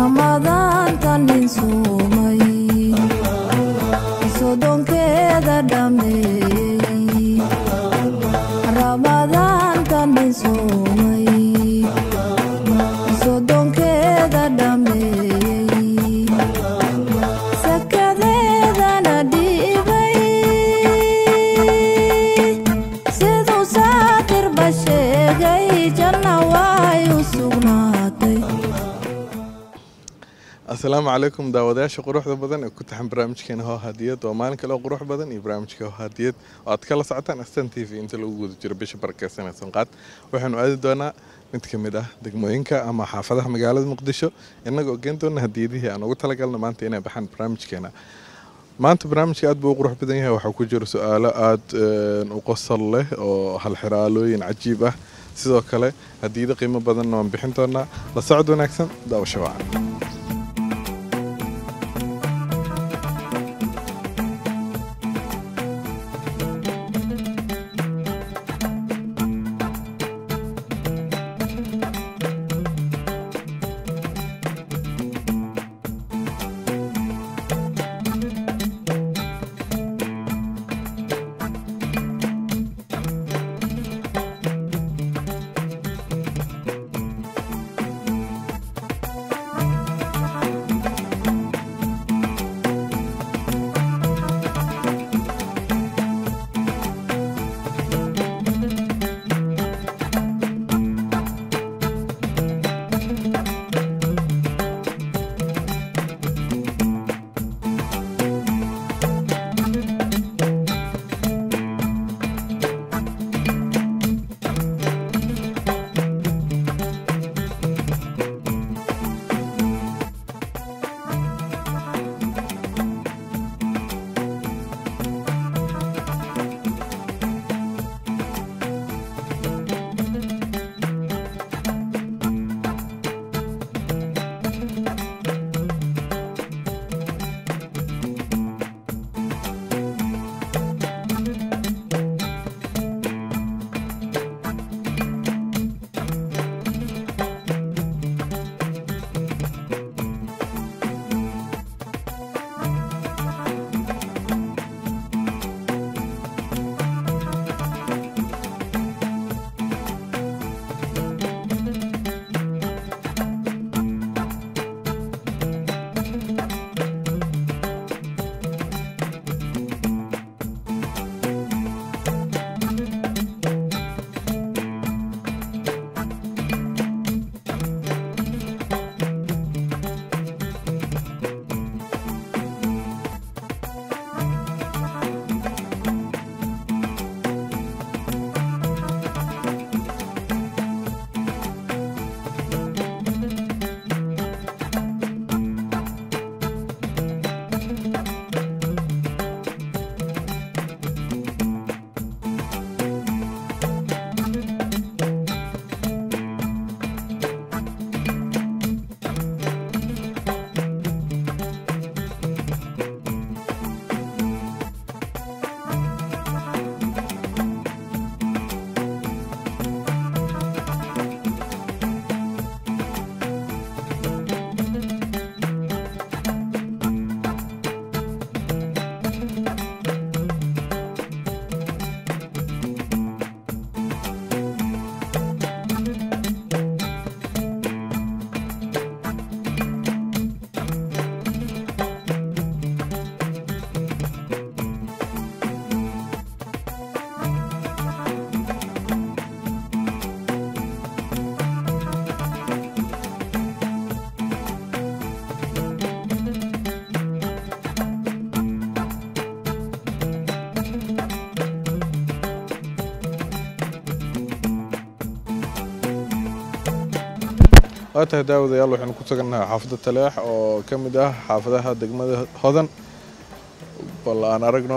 ramadaanta nin suumay sodonkeeda dhameeyey ramadaanta nin suumay sodonkeeda dhameeyey sakadeedana dhiibay siduu saatirba sheegay janna way u sugnaatay asalaamu calaykum daawadayaasha quruxda badan ee ku taxan barnaamijkeena hoo hadiyad waa maalin kale oo qurux badan iyo barnaamijka hoo hadiyad oo aad kala socotaan astan t v inta lagu guda jiro bisha barakeysan ee sanqaad waxaanu aadi doonaa mid ka mid ah degmooyinka ama xaafadaha magaalada muqdisho innagoo geen doona hadiyadihii aan ugu talagalna maanta inay baxaan barnaamijkeena maanta barnaamijka aad buu u qurux badan yahay waxaa ku jiro su-aalo aada u qosol leh oo halxiraalooyin cajiib ah sidoo kale hadiyado qiimo badanna waan bixin doonaa la socod wanaagsan daawasho wacan waa tahay daawadayaal waxaynu ku sugannahay xaafadda taleex oo ka mid ah xaafadaha degmada hodan bal aan aragno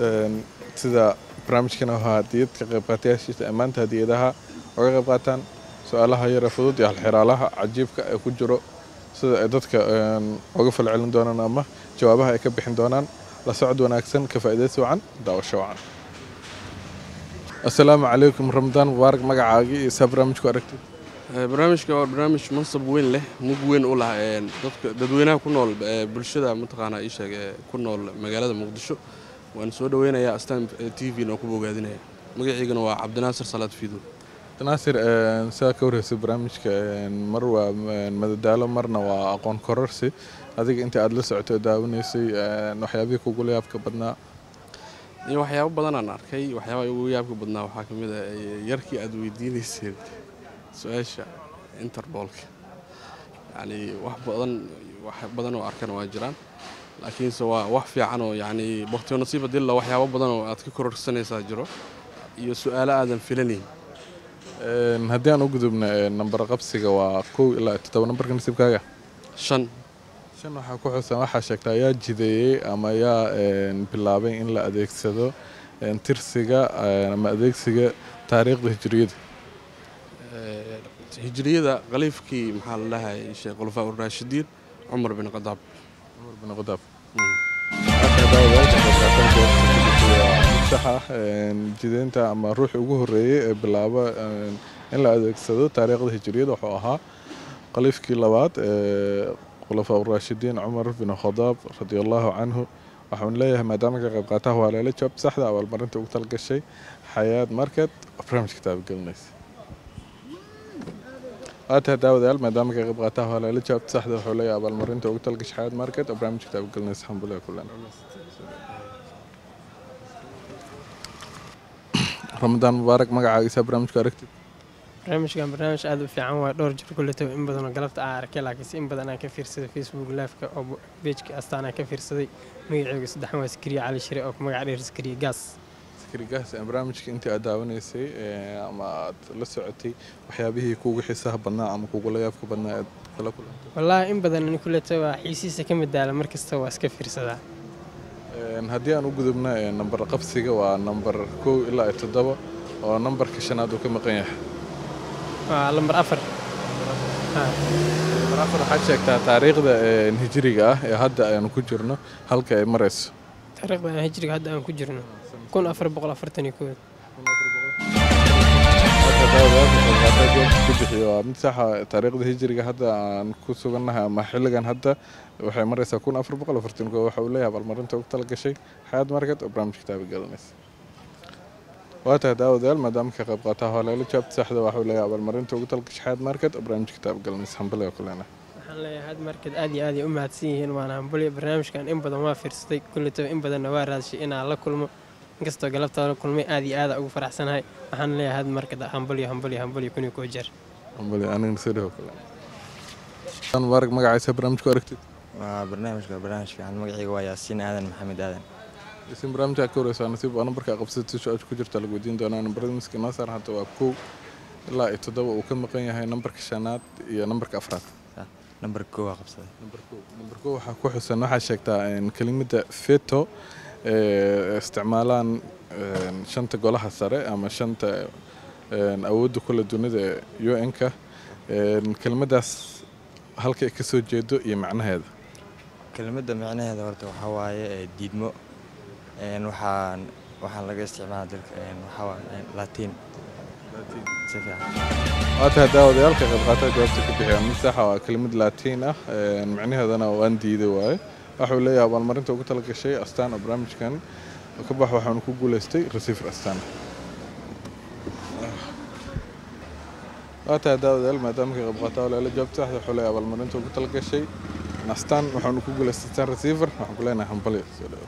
sida barnaamijkana waa hadiyad ka qayb qaatayaashiisa ammaanta hadiyadaha oga qayb qaataan su-aalaha yare fudud iyo halxiraalaha cajiibka ee ku jiro sida ay dadka oga falcelin doonaan ama jawaabaha ay ka bixin doonaan la socod wanaagsan ka faa'iidaysi wacan daawasho wacan assalaamu calaykum ramadaan mubaarak magacaagii iyo saa barnaamijku aragtid Eh, barnaamijka waa barnaamij mansab weyn leh mug weyn u lah een, dadka dadweynaha ku nool eh, bulshada mataqaanaa ii sheeg ee ku nool magaalada muqdisho waan soo dhaweynayaa astaan t v na ku bogaadinaya magaciigana waa cabdinaasir salaad fiido naasir sidaa ka warreysay barnaamijka een, mar waa een, madadaalo marna waa aqoon kororsi adiga inta aad la socotay oo daawanaysay een, waxyaabihii kugula yaabka badnaa iyo waxyaabo badanaan arkay waxyaabaha ugu yaabka badnaa waxaa ka mid ah eh, yarkii aad weydiinayseen su-aasha interboolka yacni wax badan wax badan oo arkana waa jiraan laakiinse waa wax fiican oo yacni baktiyo nasiiba dilla waxyaabo badan oo aad ka kororsanaysaa jiro iyo su-aalo aadan filanayn Een, haddii aan u gudubna een, nambar qabsiga waa kow ilaa toddoba nambarka nasiibkaaga shan shan waxaa ku xusan waxaa sheegtaa yaa jideeyey ama yaa een, bilaabay in la adeegsado een, tirsiga een, ama adeegsiga taariikhda hijriyada Eh, hijriyada khaliifkii maxaa la dhahay sheekh khulafaa uraashidiin cumar bin khadaab cumar bin khadaab Mm. saxa jideynta ama ruuxii ugu horeeyey ee bilaaba een, in la adeegsado taariikhda hijriyada wuxuu ahaa khaliifkii labaad ee khulafaa uraashidiin cumar bin khadaab radi allahu canhu waxaan leeyahay maadaama ka qayb qaataha waa leela jawaab saxda abaalmarinta ugu talgashay xayaad market oo barnaamij kitaaba gelinaysa waataha daawadayaal maadaama ka qayb qaataha waa leela jawaab saxda wuxuu leeyahay abaalmarinta ugu talgashay xayaad market oo barnaamij kitaaba gelinaysa xambuliga kulan ramadaan mubaarak magacaagiisa barnaamijku aragtid barnaamijkan barnaamij aad u fiican waa dhowr jir kuleta in badan oo galabta aan arkay laakiinse in badan aan ka fiirsaday facebook live-ka oo bejka astaan aan ka fiirsaday magaceyga saddexan waa sakriye cali shire oo ku magac dheer sakriye gaas sakrigaas barnaamijka intii aad daawanaysay ee, ama aad la socotay waxyaabihii kuugu xiisaha badnaa ama kugula yaabka badnaa aad kala kulantay wallaahi in badan ani kuleta waa xiisiisa ka mid daala mar kasta waa iska fiirsadaa Een, haddii aan u gudubna ee, nambar qabsiga waa nambar kow ilaa iyo toddoba oo nambarka shanaad uu ka maqan yahay waa lambar afar Ha. nambar afar waxaad sheegtaa taariikhda ee, hijriga ah ee hadda aynu ku jirno halka ay marayso taariikhda aan hijriga hadda aan ku jirno kun afar boqol afartan iyo kood Hadda daawadayaasha qaybqaata jawaabta ku bixiyo waa mid saxa taariikhda hijriga hadda aan ku sugannahay ama xilligan hadda waxay maraysaa kun afar boqol afartan koo waxa uu leeyahay abaalmarinta ugu talagashay xayaad market oo barnaamij kitaaba galanaysa waa tahay daawadayaal maadaama ka qayb qaataha hooleelo jawaabta saxda waxa uu leeyahay abaalmarinta ugu talagashay xayaad market oo barnaamij kitaaba galanaysa hambaliga kulena waxaan leeyahay had markad aad iyo aad ay u mahadsan yihiin waana hambulya barnaamijkan in badan waa fiirsaday kulletaba in badanna waa raadshay inaan la kulmo inkastoo galabta la kulmay aad iyo aad ugu faraxsanahay waxaan leeyahay had markad hambulya hambulya hambulya kun iyo koo jeer hambali anigana soo dhawo kule mubaarak magaciisa barnaamijku aragtid waa barnaamijka waa barnaamij fiican magacayga waa yaasiin aadan maxamed aadan isin barnaamijka ka wareysaa nasiib waa nambarka qabsatay su-aasha ku jirta lagu weydiin doonaa nambarada miska noo saaran hadda waa kow ilaa iyo toddoba uu ka maqan yahay nambarka shanaad iyo nambarka afraad nambar koo waa qabsaday nambar kow nambar kow waxaa ku xusan waxaa sheegtaa in kelimada feto ee isticmaalaan een, shanta golaha sare ama shanta een, awoodda kula dunida ee un-ka kelimadaas halka ay ka soo jeedo iyo macnaheeda kelimadda micnaheeda horta waxaa waaye ee, diidmo een, waxaan waxaan laga isticmaala dalka een, waxaa waaye latiin si fiican waa tahay daawadayaal ka qayb qaata jawaabta ka bixiya mid saxa waa kelimad laatiin ah een, macnaheedana waan diiday waaye waxuu leeyahay abaalmarinta ugu talagashay astaan oo barnaamijkan ka bax waxaanu ku guuleystay receiver astaan waa tahay daawadayaal maadaama ka qayb qaata walaala jawaabta saxda waxuu leeyahay abaalmarinta ugu talagashay astaan waxaanu ku guuleystay astaan receiver waxaan ku leenahay hambali soo dhawo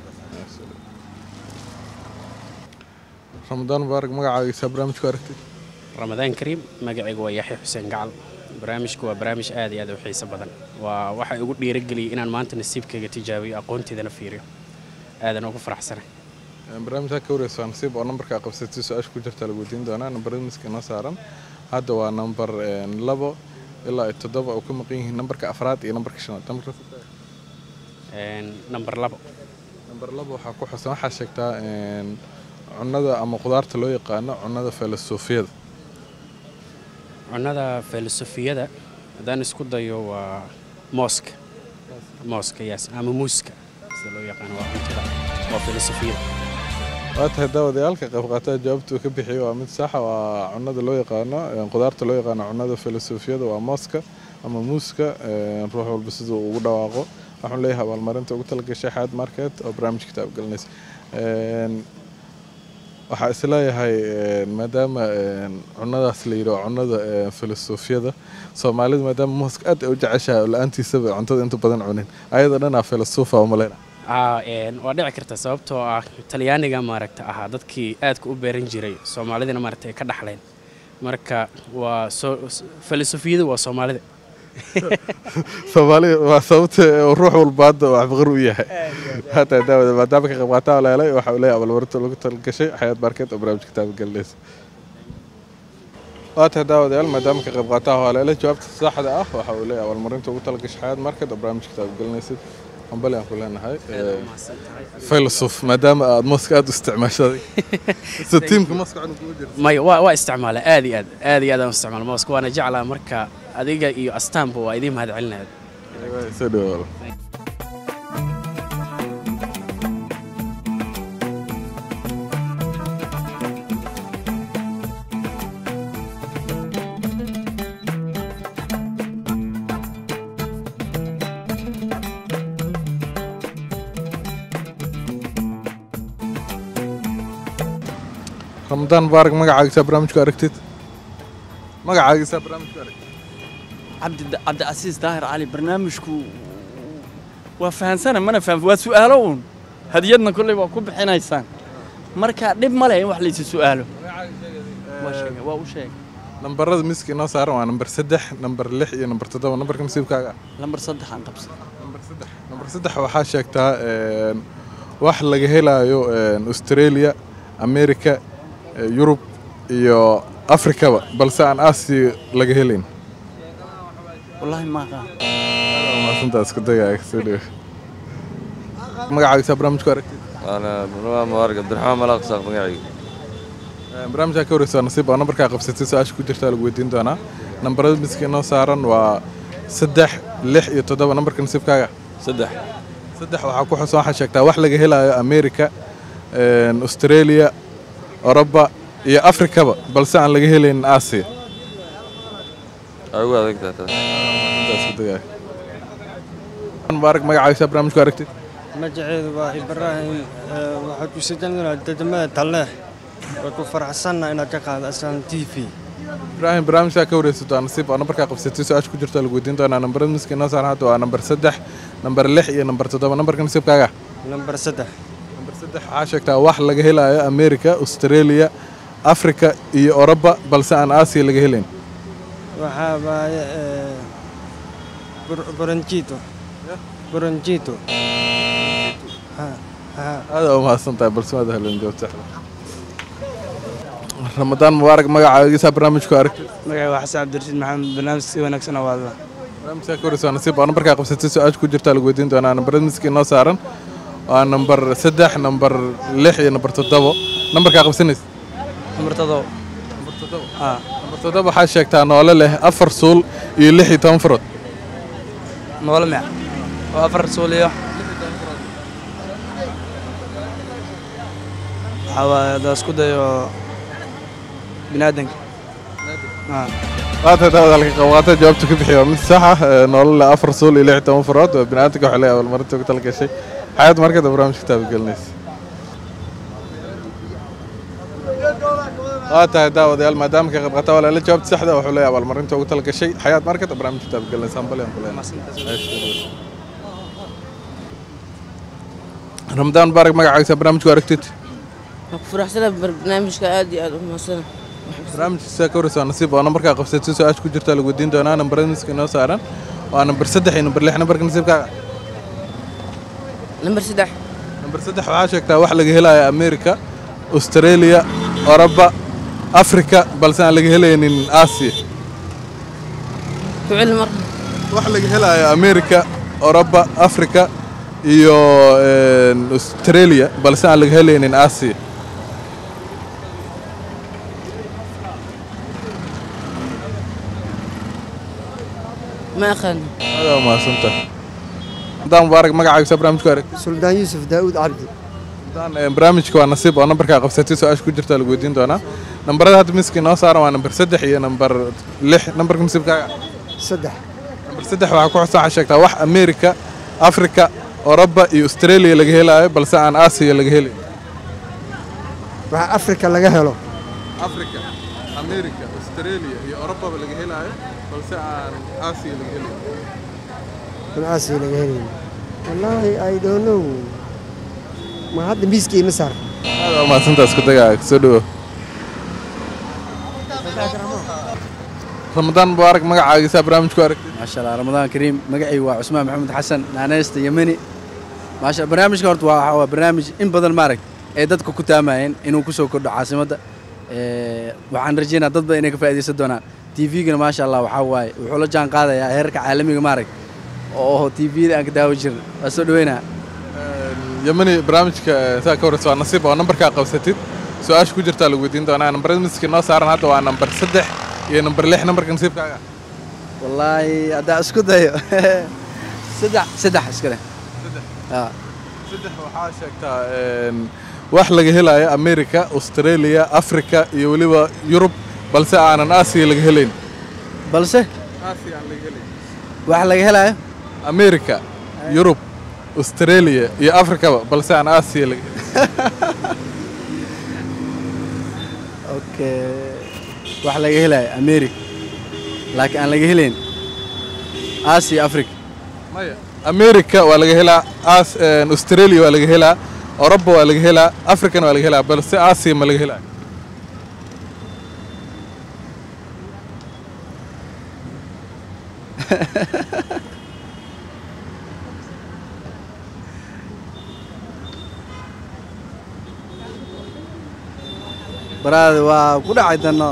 ramadaan mubaarak magacaagiisa barnaamijku aragtid ramadaan kariim magacaygu waa yaxya xuseen gacal barnaamijku waa barnaamij aad iyo aad u xiiso badan waa waxa igu dhiirageliyay inaan maanta nasiibkayga tijaabiyo aqoonteydana fiiriyo aadan ugu faraxsanay barnaamijka ka wareysa nasiib oo nambarka qabsatay su-aasha ku jirta lagu weydiin doonaa nambarada miska noo saaran hadda waa nambar een, labo ilaa iyo toddoba oo ka maqan yihiin nambarka afraad iyo nambarka shanaad nambarka Een, nambar labo nambar labo waxaa ku xusan waxaa sheegtaa een, cunnada ama qudaarta loo yaqaano cunnada filosofiyada cunnada filosofiyada haddaan isku dayo waa mooska mooska yaas ama muuska sida loo yaqaano waa cuntada waa filosofiyada waa tahay daawadayaalka qayb qaataha jawaabtuu ka bixiyo waa mid saxa waa cunada loo yaqaano een, qudaarta loo yaqaano cunada filosofiyada waa mooska ama muuska een, ruux walba siduu ugu dhawaaqo waxaan leeyahay abaalmarinta ugu talagashay xaad market oo barnaamij kitaab gelinaysa Een, waxaa isleeyahay een, maadaama een, cunadaas la yidhi waa cunada een, filosofiyada soomaalidu maadaama mooska aad ay u jeceshahay oo la-aantiisaba cuntada inta badan cunin ayada dhanaa filosofa oo maleyna Aa, een, waa dhici karta sababtoo ah talyaaniga maaragta ahaa dadkii aadka u beeran jiray soomaalidina maaragta ay ka dhaxleen marka waa soo filosofiyadu waa soomaalida soomaaliya waa sababta uu ruux walba hadda uu waxbaqar u yahay hataa daawada maadaama ka qayb qaataa leelay waxa uu leeyahay abaalmarinta lagu talgashay xayaat market oo barnaamij kitaab gelinaysa waa tahay daawadayaal maadaama ka qayb qaataa haleele jawaabta saxda ah waxa uu leeyahay abaalmarinta ugu talagashay xayaat market oo barnaamij kitaab gelinaysid hambali aan ku leenahay filosof maadaama aad mooska aad u isticmaashaday so tiimka mooska cunug ugu jirta maya waa waa isticmaala aad iyo aad aad iyo aad aan u isticmaala mooska waana jeclaa marka adiga iyo astaanba waa idiin mahad celinaya soo dhawaada ramadaan mubaarak magacaagisaa barnaamijku aragtid magacaagisaa barnaamijku aragtid cabdi cabdicasiis daahir cali barnaamijku waa fahansana mana faham waa su'aalo uun hadiyadna kolley waa ku bixinaysaan marka dhib ma leh in wax laysi su'aalo waa sheegay waa u sheegay nambarada miiska inoo saaran waa nambar saddex nambar lix iyo nambar toddoba nambarka nasiibkaaga ah lambar saddex aan qabsan nambar saddex nambar saddex waxaa sheegtaa een, wax laga helaayo een, australia america eh, yurub iyo afrikaba balse aan aasiya laga helayn wallaahi ma aqaan maasantaas ku dagaaga soo dhowo magacaagisaa barnaamijku aragtid أنا منوع مبارك عبد الرحمن ملاق ساق مقاعي Een, barnaamijkaa ka horeysa nasiib oo nambarkaa qabsatay su-aasha ku jirtaa lagu weydiin doonaa nambarada miiska inoo saaran waa saddex lix iyo toddoba nambarka nasiibkaaga سدح saddex waxaa ku xusan waxaa sheegtaa wax laga helayo america een, australia oroba iyo afrikaba balse aan laga helaynin aasiya أقول هذيك تاتا Intaas ku dagaaga. mubaarak magacaagisaa barnaamijku aragtid magaceedu waa ibraahim ee, waxaad ku sajanaa degmada talleex waa ku faraxsanna inaad ka qaado asaan t v ibraahim barnaamijkaa ka wareysato waa nasiib oo nambarkaa qabsatay su-aasha ku jirta lagu weydiin doonaa nambarada miiska inoo saaran hadda waa nambar saddex nambar lix iyo nambar toddoba nambarka nasiibkaaga nambar saddex nambar saddex waxaa sheegtaa wax laga helayo america australia africa iyo oroba balse aan aasiya laga helayn waxaa waaye ee, bur- buranjito buranjito Ha, ha. aada u mahadsan tahay balse maad helan jawaabta saxda ramadaan mubaarak magacaagisaa barnaamijku aragtid magaca waa xasan cabdirashiid maxamed barnaamij si wanaagsan oo waadla barnaamijkaa ka horeysa waa nasiib oo nambarkaa qabsatay su-aasha ku jirtaa lagu weydiin doonaa nambarada miiska inoo saaran waa nambar saddex nambar lix iyo nambar toddobo nambarkaa qabsanaysa nambar todobo nambar toddobo haa nambar toddobo waxaa sheegtaa noole leh afar suul iyo lix iyo toban farood noole meec oo afar suuliyo waxaa waaye haddaa isku dayo biniaadanka haa waata daawada halka qawaata jawaabta ka bixiya waa mid sax ah ee noole leh afar suul iyo lix iyo toban farood waa bini'aadamka waxay leeyahay abaalmarinta ugu talagashay xayaat markada barnaamijka kitaaba gelinaysa waa tahay daawadayaal maadaama ka qayb qaata walaala jawaabta saxda wuxuu leeyahay abaalmarinta ugu talagashay xayaat market oo barnaamijka kitaaba gelinaysa hambali aan ku leenahay ramadaan mubaarak magacaagiisa barnaamijku aragtid waan ku faraxsana barnaamijka aad iyo aad u mahadsan barnaamijkiisa ka horeysa waa nasiib oo nambarkaa qabsatay su-aasha ku jirta lagu weydiin doonaa nambarada miiska inoo saaran waa nambar saddex iyo nambar lix nambarka nasiibkaaga nambar saddex nambar saddex waxaa sheegtaa wax laga helayo america australia oroba africa balse aan laga helaynin aasiya ku celi mar wax laga helayo america oroba africa iyo een, australia balse aan laga helaynin aasiya ma aqaan aada waa mahadsantahay haddaan mubaarak magacaagiisa barnaamijku arag suldaan yuusuf daa'uud cabdi Ramadaan, een, barnaamijka waa nasiib oo nambarkaa qabsatay su-aasha ku jirta lagu weydiin doonaa nambarada hadda miski noo saaran waa nambar saddex iyo nambar lix nambarka nasiibkaaga saddex nambar saddex waxaa ku xusan waxaa sheegtaa wax amerika afrika oroba iyo australia laga helaayo balse aan aasiya laga helin waxa afrika laga helo afrika amerika australia iyo orobaba laga helaayo balse aan aasiya laga helin aan aasiya laga helayn wallaahi i don't know ma hadda miiska ima saar aad waa mahadsantaa isku dagaa soo dhawo ramadaan mubaarak magacaagiisaa barnaamij ku aragtay maasha allah ramadaan kariim magacaygu waa cusmaan maxamed xasan naaneysta yemeni maasha barnaamijka horta waa waxaa waa barnaamij in badan maarag ay dadka ku taamayeen inuu kusoo kordho caasimadda Ee, waxaan rajeynaa dad badan inay ka faa'iidaysan doonaan tvgana maasha allah waxaa waaye wuxuu la jaan qaadayaa heerarka caalamiga maarag oo tvda aan ka daawan jirin waa soo dhaweynaa yemani barnaamijka saa ka horeysa waa nasiib oo nambarkaa qabsatid su-aasha ku jirtaa lagu weydiin doonaa nambarada miski noo saaran hadda waa nambar saddex iyo nambar lix nambarka nasiibkaaga wallaahi haddaa isku dayo saddex saddex iskale haa saddex waxaa sheegtaa een, wax laga helaayo amerika australia afrika iyo weliba yurub balse aanan aasiya laga helayn balse aasiya aan laga helayn wax laga helaayo amerika yurub australia iyo afrikaba balse aan aasiya laga okay wax laga helaayo america laakiin aan laga helayn asia africa maya amerika waa laga helaa as een, australia waa laga helaa oroba waa laga helaa africana waa laga helaa balse aasiya ma laga helaa baraada waa ku dhacay tanno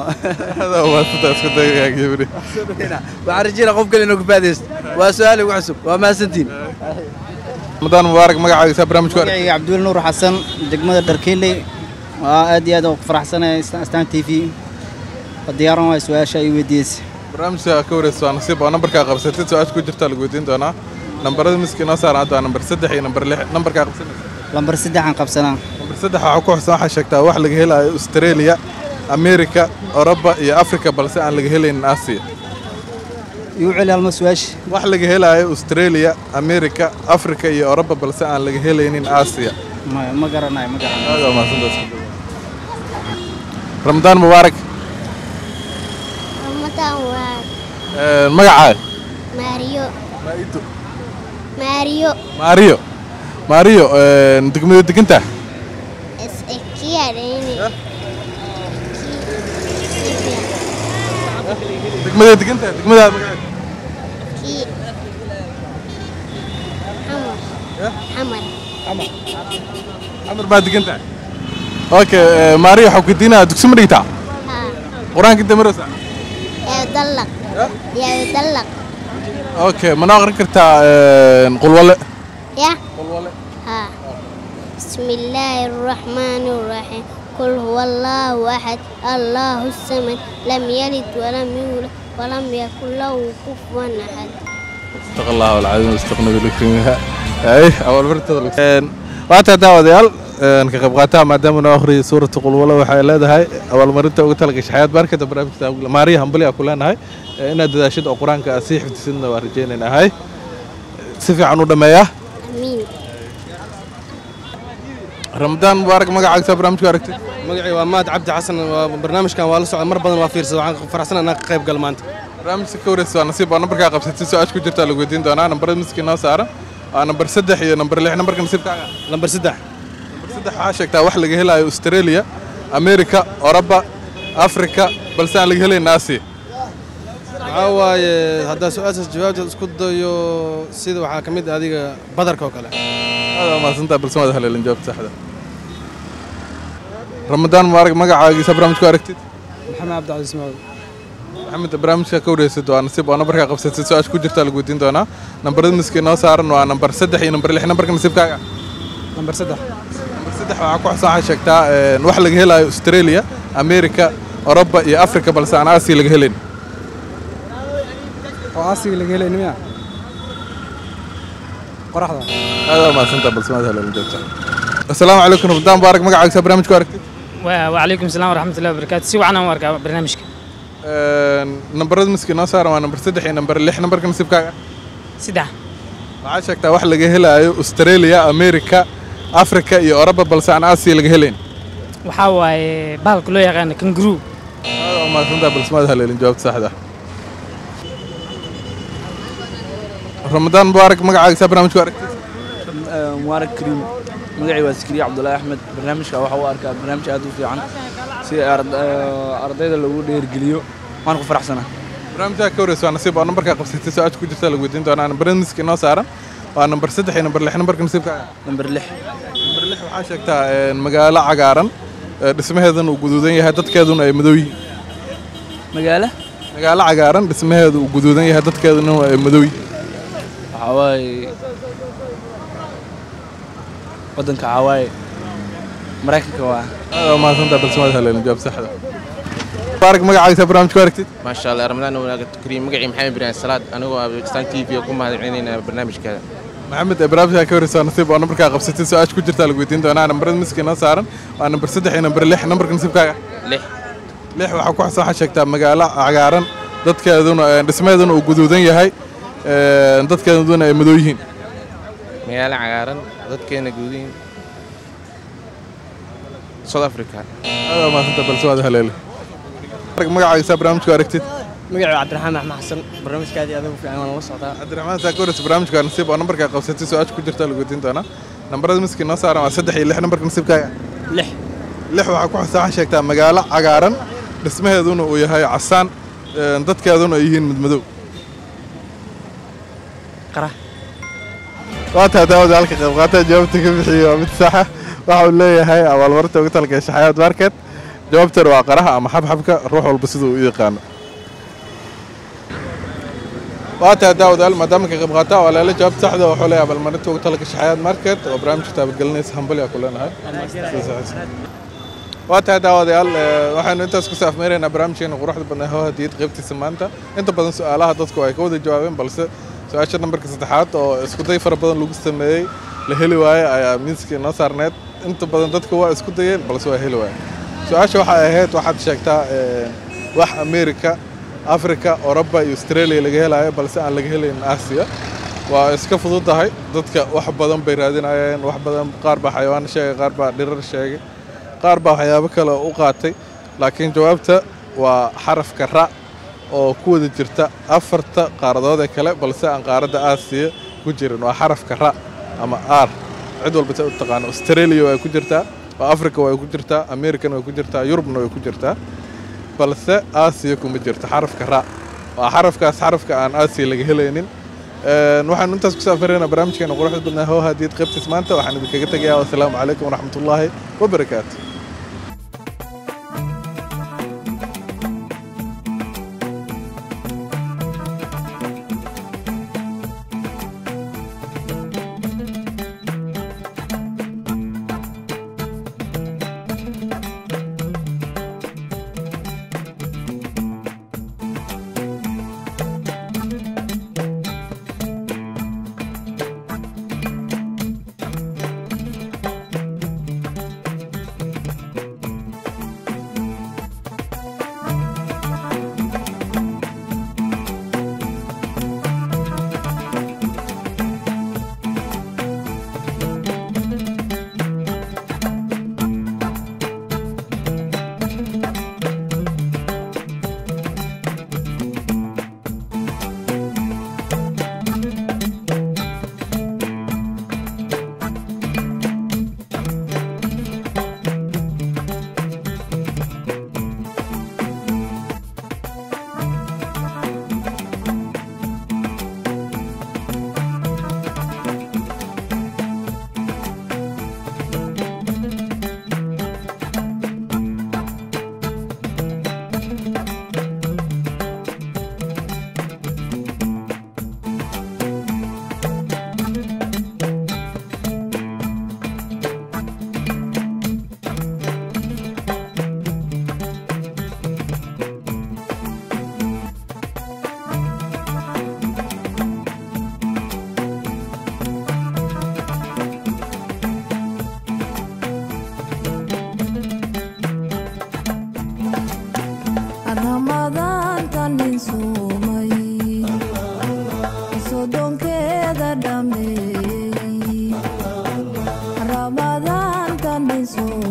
waxaan rajeynaa qof kale inuu ka faadaysto waa su-aal igu cusub waa mahadsantiin ramadaan mubaarak magacaagiisaa barnaamij ku aragtay magacayga cabduweli nuur xasan degmada dharkeeley waa aad iyo aad ugu faraxsanahay astaan t v waa diyaaran waay su-aasha ay weydiisay barnaamijka ka wareysa waa nasiib oo nambarkaa qabsatid su-aasha ku jirtaa lagu weydiin doonaa nambarada miski noo saaran hadda waa nambar saddex iyo nambar lix nambarkaa qabsanaysa lambar saddexaan qabsanaa nambar saddex waxaa ku xusan waxaa sheegtaa wax laga helaayo australia amerika oroba iyo afrika balse aan laga helaynin aasiya igu celi halma su-aasha wax laga helaayo australia amerika afrika iyo oroba balse aan laga helaynin aasiya ma ma garanayo ma garanayo aad waa mahadsantaas ramadaan mubaarak Ramadan waa Een, magacaaga Mario. Mario maariyo maariyo een, degmada degantaa is ekiyareeni. degmada degantaa degmada magaceeda Ki. Hamar. Hamar. camar baa degantaa okay ee, maariyo waxaa ku diinaa dugsi ma dhigtaa Ha. qur-aanka inta maraysaa Yaa dallaq. Yaa dallaq. okay mana aqrin kartaa een, qulwale Ya. Ha. بسم الله الرحمن الرحيم قل هو الله أحد الله الصمد لم يلد ولم يولد ولم يكن له كفوا أحد استغ الله العظيم واستغنى بالكريم اي اول مرتبه waata daawadayaal een, ka qayb qaataa maadaama noo akhriyay suurata qulwalo waxay leedahay abaalmarinta ugu talagashay xayaad baarkada barnaamijka maariya hambali aa ku leenahay ee, inaad dadaashid oo qur-aanka aad sii xifdisidna waa rajaynaynaahay si fiican u dhammeeyaa آمين ramadaan mubaarak magacaagisaa barnaamijku aragtay magacii waa maad cabdi xasan waa barnaamijkan waa la socda mar badan waa fiirsada waxaan faraxsanahay inaan ka qayb gal maanta barnaamijka ka wareysa waa nasiib oo nambarkaa qabsatay su-aasha ku jirtaa lagu weydiin doonaa nambarada miskii noo saaran waa nambar saddex iyo nambar lix nambarka nasiibkaaga lambar saddex nambar saddex waxaa sheegtaa wax laga helaayo australia amerika oroba afrika balse aan laga helayn aasiya waxaa waaye haddaa su-aashaas jawaabteed isku dayo sida waxaa ka mid ah adiga badarka oo kale aad waa mahadsantahay balse waad haleelin jawaabta saxda ramadaan mubaarak magacaagiisa barnaamijku aragtid maxamed cabdicasiis maawad maxamed barnaamijka ka wareysid waa nasiib oo nambarkaa qabsatay su-aasha ku jirtaa lagu weydiin doonaa nambarada miskii noo saaran waa nambar saddex iyo nambar lix nambarka nasiibkaaga nambar saddex nambar saddex waxaa ku xusan waxaa sheegtaa een, wax laga helaayo australia amerika oroba iyo afrika balse aan aasiya laga helayn oo aasiga laga helay miya qoraxda aad waa mahadsantahay balse waad haleelin jawaabta asalaamu calaykum ramadaan mubaarak magacaaga barnaamijku aragtid وعليكم السلام ورحمة الله وبركاته سي وعنا واركا برنامجك nambarada miski noo saaran waa nambar saddex iyo nambar lix nambarka nasiibkaaga saddex waxaa sheegtaa wax laga helaayo australia america africa iyo oroba balse aan aasiya laga helayn waxaa waaye bahalka loo yaqaana kangaroo aad umahadsantaa balse maad haleelin jawaabta saxda ah ramadaan mubaarak magacaaga saa barnaamijku aragtid mubaarak kariim magacii waa sikriye cabdulaahi axmed barnaamijka waxa u arkaa barnaamij aad u fiican si ard- eh, ardayda lagu dheergeliyo waan ku faraxsanaa barnaamijka ka wareysa waa nasiib oo nambarkaa qabsatay su-aasha ku jirta lagu weydiin doonaa nambarada miski noo saaran waa nambar saddex iyo nambar lix nambarka nasiibkaaga nambar lix nambar lix waxaa sheegtaa een, magaalo cagaaran ee, dhismaheeduna uu guduudan yahay dadkeeduna ay madow yihiin magaalo magaalo cagaaran dhismaheedu uu guduudan yahay dadkeeduna ay madow yihiin waxaa waaye waddanka waxaa waaye maraykanka waa aad umahadsantaa balse maad haleelin jawaab saxda mubaarak magacaaga saa barnaamijku aragtid ما شاء الله رمضان وناقة كريم مقعي محمد بن سلاد أنا وستان تي في يكون مهد عينينا برنامج كذا maxamed ee barnaamijka ka wareysa waa nasiib oo nambarkaa qabsatay su-aasha ku jirta lagu weydiin doonaa nambarada miski noo saaran waa nambar saddex iyo nambar lix nambarka nasiibkaaga لح lix waxaa ku xasan waxaa sheegtaa magaalo cagaaran dadkeeduna ee, dhismaheeduna uu guduudan yahay ee, dadkeeduna ay madow yihiin ميالا عقارن ضد كينا جودين سود أفريقيا aad umahadsantaa balse waad haleeli magacaaga saa barnaamijku aragtid magacii cabdiraxmaan axmed xasan barnaamijkaadii adigu fiican waan la socdaa cabdiraxmaan saa ka wareysa barnaamijka waa nasiib oo nambarkaa qabsatay su-aasha ku jirta lagu weydiin doonaa nambarada miski noo saaran waa saddex iyo lix nambarka nasiibkaaga lix lix waxaa ku xasan waxaa sheegtaa magaalo cagaaran dhismaheeduna uu yahay casaan ee, dadkeeduna ay yihiin midmadow qara waa taa daawada halka qayb qaata jawaabta ka bixiyey waa mid saxa waxa uu leeyahay abaalmarinta ugu talgashay xayaat market jawaabtan waa qaraha ama xabxabka ruux walba siduu u yaqaano waa taa daawadaal maadaama ka qayb qaata waa leela jawaabta saxda wuxuu leeyahay abaalmarinta ugu talgashay xayaat market oo barnaamijka taabagelinaysa hambali ku leenahay waa tahay daawadayaal ee, waxaynu intaas ku saafmeynaynaa barnaamijkeena quruxda badnaa hoo hadiyad qaybtiisa maanta inta badan su-aalaha dadku ay ka wada jawaabeen balse su-aasha nambarka saddexaad oo isku day fara badan lagu sameeyey la heli waaye ayaa miiskii noo saarneed inta badan dadku waa isku dayeen balse waa heli waaye su-aasha waxay ahayd waxaad sheegtaa ee, wax amerika africa oroba iyo australia laga helaayo balse aan laga helayn aasiya waa iska fududahay dadka wax badan bay raadinayeen wax badan qaar baa xayawaan sheegay qaar baa dhirar sheegay qaar baa waxyaabo kale u qaatay laakiin jawaabta waa xarafka ra oo ku wada jirta afarta qaaradood ee kale balse aan qaaradda aasiya ku jirin waa xarafka ra ama r cid walba se u taqaano australia way ku jirtaa oo africa way ku jirtaa american way ku jirtaa yurubna way ku jirtaa balse aasiya kuma jirto xarafka ra waa xarafkaas xarafka aan aasiya laga helaynin Een, waxaanu intaas ku saafaraynaa barnaamijkeena quruxda badnaa hoo hadiyad qaybtiis maanta waxaan idinkaga tegayaa wasalaamu calaykum waraxmatullaahi wabarakaatu soo